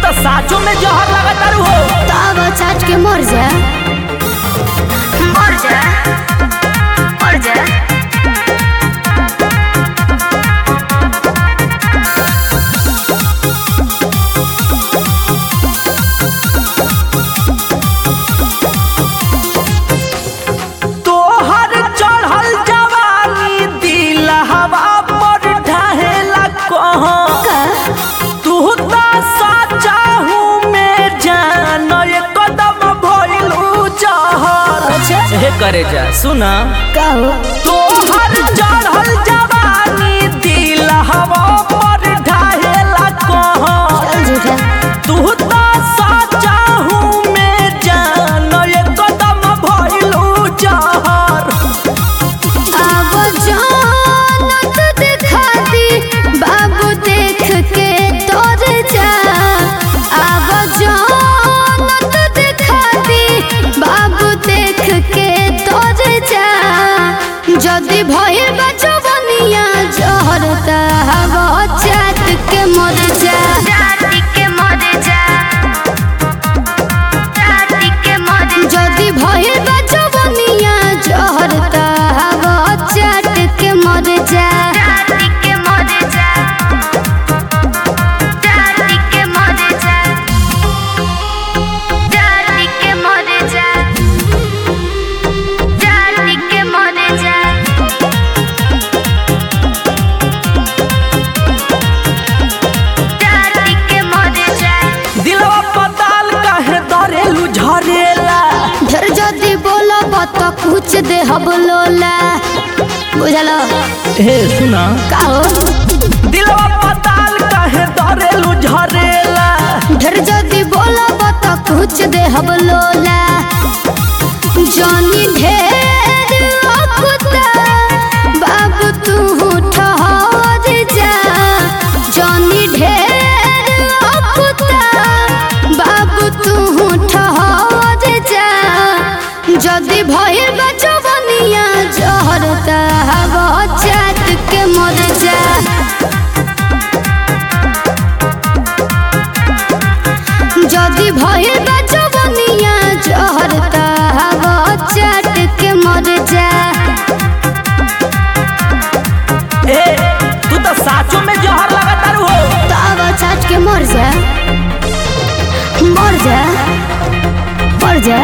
तो साचो में जहर लगा तारू हो तब चाट के मर जा मर जा मर जा तोहर चढ़ल जवानी दिल हवा पर ढहेला कहाँ का तू तो साचा हूँ मैं जान ये कदम भइलू जहर अच्छा हे करे जा सुना का हो तोहर चढ़ल जवानी दिल हवा पर ढहेला कहाँ चल झूठा तू तो साचा हूँ मैं जान ये कदम भइलू जहर अब जानत दिखा दी बाबू देख के तोर जा अब जानत दिखा दी बाबू देख के तोर जा जदि भइल बचवनिया जहर त हवा चाट के मर जा के मर जा যদি ভয়ে বাজবনিয়া জহরতা হব চাটকে মরে যা চাটকে মরে যা চাটকে মরে যা চাটকে মরে যা চাটকে মরে যা চাটকে মরে যা दिलवा पताल काहे दरेलू झरेला ढेर जदि बोलब त कुछ दे हब लोला बुझल हे सुना का हो दिलवा पताल काहे दरेलू झरेला ढेर जदि बोलब त कुछ दे हब लोला जानी ढेर अकुता बाबू तू ठहर जा जानी ढेर अकुता बाबू तू ठहर जा যদি ভয়ে বাচবনিয়া জহর তাহাব চাট के মর যা যদি ভয়ে বাচবনিয়া জহর তাহাব চাট के মর যা ए तू तो साचो में जहर लगा तारू हो তাব চাট के মর যা মর যা মর যা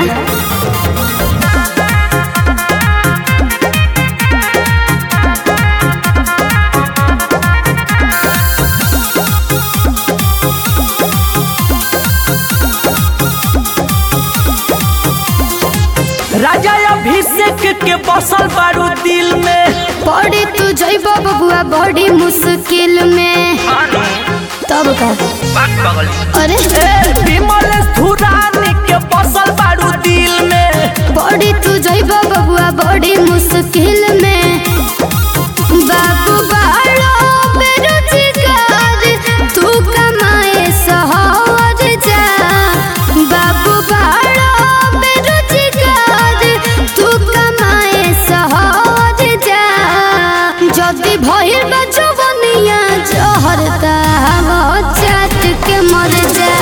राजा अभिषेक के बसल बारू दिल में पड़ी तू जैब बबुआ बड़ी मुश्किल में तब का अरे ए विमल धुरानी के बसल बारू दिल में बड़ी तू जैब बबुआ बड़ी मुश्किल में बाबू बालो बेरोजगार तू कमाए सहर जा बाबू बालो बेरोजगार तू कमाए सहर जा যদি ভয়ের বাজবনিয়া জহর তাহাব চাট के मर जा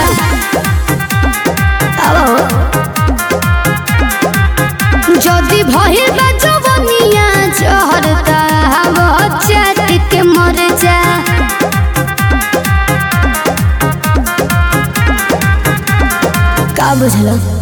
আবো যদি ভয়ে বাজবনিয়া জহর তাহাব চাট के মর যা का बुझल